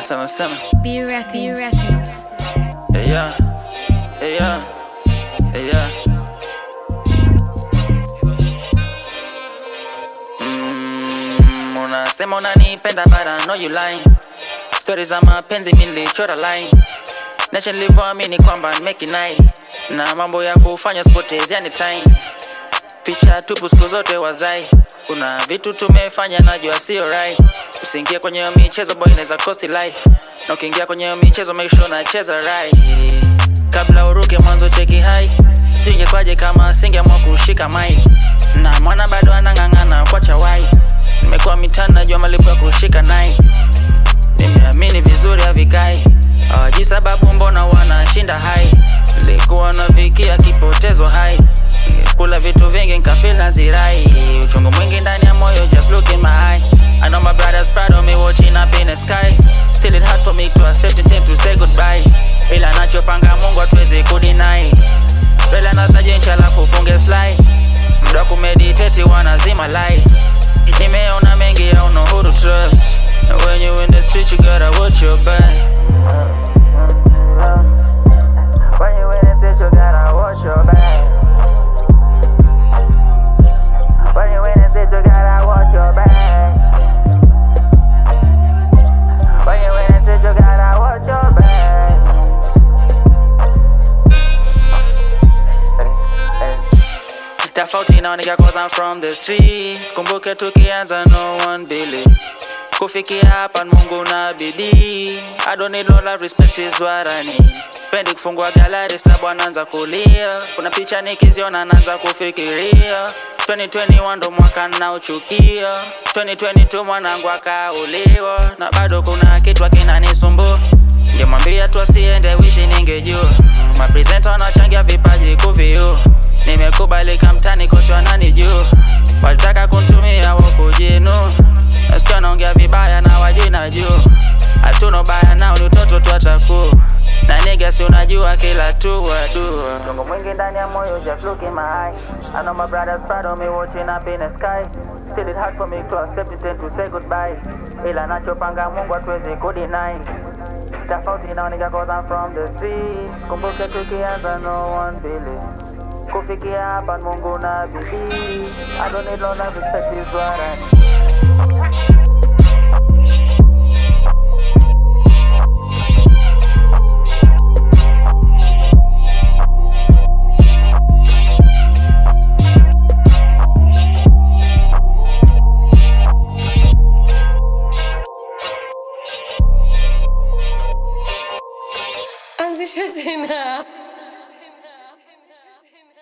Seven seven. B Records. B Records. Hey yeah. Hey yeah. Hey yeah. Mm, unasema unanipenda but I know you lying. Stories za mapenzi mimi nilichora line. Nacha nilivyoamini kwamba nimeki night. Na mambo ya kufanya sipotezeani time. Picha tupu siku zote wazai. Kuna vitu tumefanya najua sio right. Usiingie kwenye hiyo michezo boy inaweza cost life. Na ukiingia kwenye hiyo michezo make sure unacheza right. Kabla uruke mwanzo cheki high. Ingekwaje kama singeamua kushika mic. Na mwana bado anang'ang'ana kwacha white. Nimekuwa mitani najua malipo ya kushika night. Nimeamini vizuri havikai. Hawajui sababu mbona wanashinda hai. Nilikuwa nafikia kipotezo hai. Kula vitu vingi nkafeel nazirai. Uchungu mwingi ndani ya moyo just look in my eye. I know my brothers proud of me watching up in the sky. Still it hard for me to accept it and to say goodbye. Ila nachopanga Mungu hatuwezi kudinai. Rela natajencha alafu ufunge slide. Mda kumeditate wanazima light. Nimeona mengi I don't know who to trust. And when you in the street you gotta watch your back. When you in the street you gotta watch your back. When you in the street you gotta watch your back. When you in the street you gotta watch your back. Tofauti inaoneka cause I'm from the streets. Kumbuke tukianza no one believe. Kufikia hapa ni Mungu na bidii. I don't need no love, respect is what I need. Pendi kufungua galari sabu anaanza kulia. Kuna picha nikiziona naanza kufikiria. 2021 ndo mwaka naochukia. 2022 mwanangu akauliwa, na bado kuna kitu kinanisumbua. Ningemwambia tu asiende, wishi ningejua. Mapresenta wanachangia vipaji kuviu. Nimekubalika mtani kote wananijua. Walitaka kuntumia wakujinu. Nasikia naongea vibaya na wajui najua. Hatuna ubaya nao ni utoto tu atakuwa. Na nigga si unajua kila tu wadua. Tungo mwingi ndani ya moyo just look in my eye. I know my brothers proud of me watching up in the sky. Still it hard for me to accept it and to say goodbye. Ila nachopanga Mungu hatuwezi kudinai. Tofauti inaoneka cause I'm from the street. Kumbuke tukianza no one believe. Kufikia hapa ni Mungu na bidii. I don't need no love, respect is what I need. Anzisha tena.